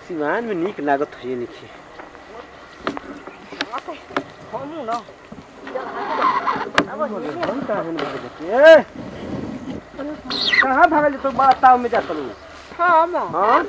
सिवान में नीक लागत है निखे हमू न हम कहाँ हैं भागे बच्चे? ए! कहाँ भागल तो बड़ा ताव में जात लू हम हाँ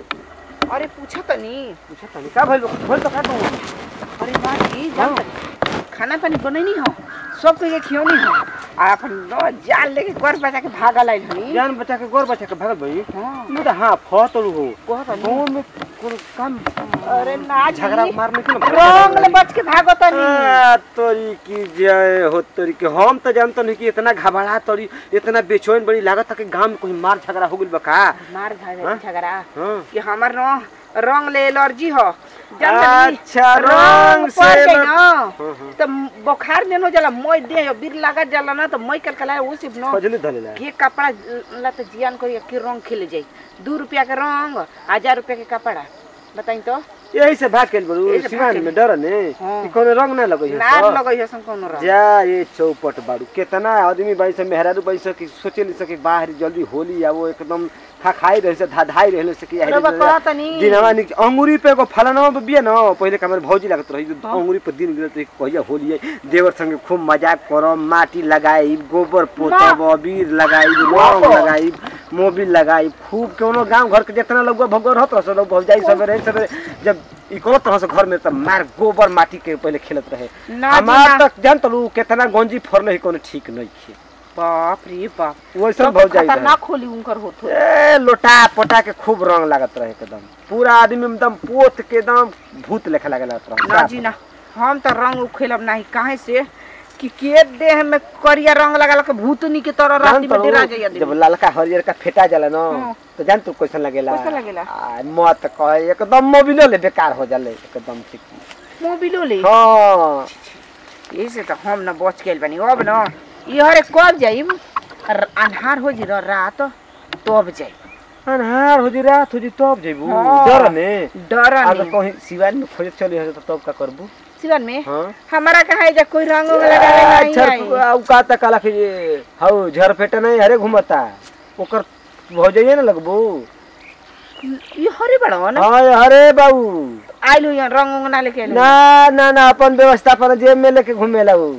अरे पूछा तनी पूछा तनी का भइल भइल तो का तू अरे बाजी जान तनी खाना पानी बनैनी हो सब के खियौनी हो आ अपन न जाल लेके घर बचा के भागल आइल हनी जान बचा के गोर बचा के भागल भाई हाँ मैं तो हाँ फतलू हो कहत हनी गाँव में कोनो काम अरे ना झगड़ा मारने के ना रंग ले बच के भागो तनी आ, तोरी की जय हो तोरी के हम तो जानत नहीं कि इतना घबरा तोरी इतना बेचैन बड़ी लागत है कि गांव में कोई मार झगड़ा हो गइल बा का मार हाँ? भाग झगड़ा हाँ कि हमर न रंग ले एलर्जी हो जान तनी अच्छा रंग से पड़ जाई एलर- न हाँ, हाँ। तो बुखार ने न जाला मोय दे बीर लागत जाला ना तो मोय कल कला वो सिर्फ न फजली धलेला के कपड़ा ला तो जियान करी के रंग खेले जाई दू रुपया के रंग हजार रुपया के कपड़ा बताई तो यही से भाग गेल बड़ू यही से भाग सिवान गेल। में डर ने हाँ। कि कोनो रंग ना लगई नार लगई है कोनो रंग जा ये चौपट बाड़ू कितना आदमी बाई से मेहरारू बाई से कि सोचे नहीं सके बाहर जल्दी होली आवो एकदम खा खाई रहे से धाधाई रहे से कि अरे बा कहत तनी दिनवा निक अंगूरी पे एगो फलाना पे बिया न पहिले का हमर भौजी लागत रही जो अंगूरी पे दिन गिरत रही कहिया होली है देवर संगे खूब मजाक करम माटी लगाई गोबर पोतब अबीर लगाई रंग लगाई मोबिल लगाई खूब कोनो गांव घर के जितना लोग भगवान रहत रह लोग भौजाई सवेरे सवेरे जब ई करत रह घर में त मार गोबर माटी के पहिले खेलत रहे ना जी, हमार ना। तक जान तलू कितना गंजी फरले ही कोनो ठीक नहीं खे बाप रे बाप वैसन सब भौजाई रहे। खतरनाक होली उनकर होत हो ए लोटा पोटा के खूब रंग लागत रहे एकदम पूरा आदमी एकदम पोत के एकदम भूत लेखा लगे लागत रहे ना जी ना हम तो रंग उखेलब नहीं काहे से कि के देह में करिया रंग लगा के भूतनी के तरह रात जान में डेरा तो जाइए जब ललका हरियर का फेटा जाला न हाँ। तो जान तू कैसन लगेला कैसन लगेला? आ, मत कहे एकदम मोबिलो ले बेकार हो जाले एकदम ठीक मोबिलो ले हाँ यही से तो हम न बच गेल बनी अब न इहरे कब जाइब र- अन्हार हो जी रात तब जाइब अनहार हो जी रात हो जी तब जेबू हाँ। डर ने डर अगर नहीं कहीं सिवान में खोजे चली हो तो तब का करबू सिवन में हाँ हमारा कहा जा कोई रंग उंग लगा नहीं झर आई। उ का त काला के हौ झर फेटा नहीं हरे घुमता ओकर हो जाइए ना लगबू ये हरे बड़ा ना हाँ अरे बाबू आइलु यहाँ रंग उंग ना लेके आइलु ना ना ना अपन व्यवस्था अपन जेब में लेके घूमेला उ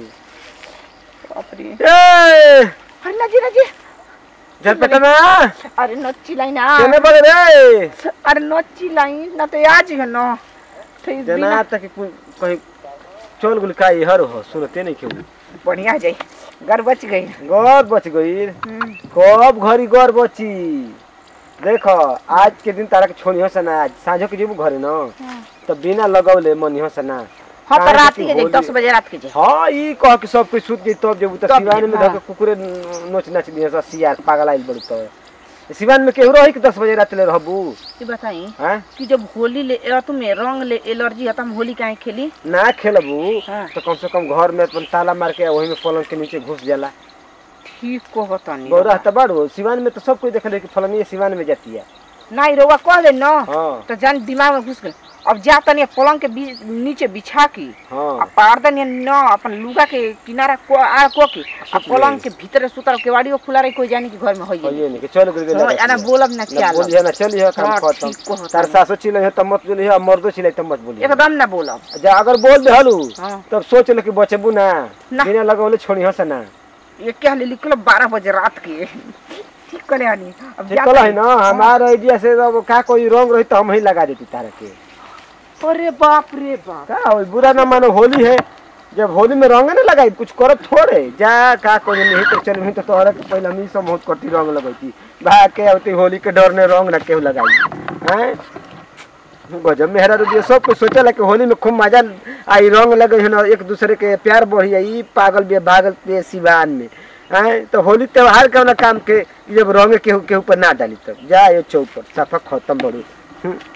बाप रे ए अरे ना जी ना जी झरपेटा ना अरे नच्ची लाई ना केने बगे रे अरे नच्ची लाई ना तो आज है ना तो इस जना बिना तक कोई कहीं चोल गुल काई हर हो सुनते नहीं केहू बढ़िया जाई घर बच गई गौर बच गई हम्म, कब घरी गौर बची देखो आज के दिन तारा के छोड़ी हो सना आज साँझो के जेबू घरे न तो बिना लगौले मन हो सना हाँ तो काहे रात कि के जाई होली- दस बजे रात के जाई हाँ ई कह के सब कोई सुत गई तब जेबू तो तब सिवान में जेबू, धके कुकुरे नोच नाच दिए सब सियार पागल आइल बड़ी तो सिवान में केहू रही कि दस बजे रात ले रहबू ये बताई हैं कि जब होली ले ए, तुम्हें रंग ले एलर्जी है तो हम होली काहे खेली ना खेलबू हाँ। तो कम से कम घर में अपन ताला मार के वही में पलंग के नीचे घुस जाला ठीक को होतनी गौरा तो बाड़ू सिवान में तो सब कोई देख ले कि फलनी सिवान में जाती है नहीं रोवा कह दे न हाँ तो जान दिमाग में घुस गए अब जा तनी पलंग के बीच नीचे बिछा की हाँ अब पार दनी न अपन लुगा के किनारा को आ को की अब सुत पलंग के भीतर सुतर केवाड़ियो खुला रही कोई जानी कि घर में होइए ये नहीं कि चल गुल हाँ, आना बोलब ना ना चाल बोलिए ना चलिए काम हाँ, खत्म ठीक को होता तार है। सासो चिल्ले है तब मत बोलिए मर्दो चिल्ले तब मत बोलिए एकदम ना बोलब जा अगर बोल दे हलू हाँ तब सोच ले कि बचबू ना ना। बिना लगौले छोड़ी हंस ना ये क्या हाल निकलो बारह बजे रात के ठीक करे आनी अब जा निकल है ना हमारा आइडिया से अब का कोई रंग रही तो हम ही लगा देती तारा के अरे बाप रे बाप का होई बुरा ना मानो होली है जब होली में रंग ना लगाई कुछ करब थोड़े जा का कोई नहीं तो चल तो तोहरा के पहले हम ही सब बहुत कटी रंग लगैती भाग के अवती होली के डर ने रंग ना केहू लगाई हैं गजब मेहरा रुदिया सब कुछ सोचला कि होली में खूब मजा आई रंग लगे है ना एक दूसरे के प्यार बढ़ी आई पागल बे भागल पे सिवान में हैं तो होली त्योहार के वाला काम के जब रंग केहू केहू पर ना डाली तब जा ये चौपर सफा खत्म बड़ू हम्म।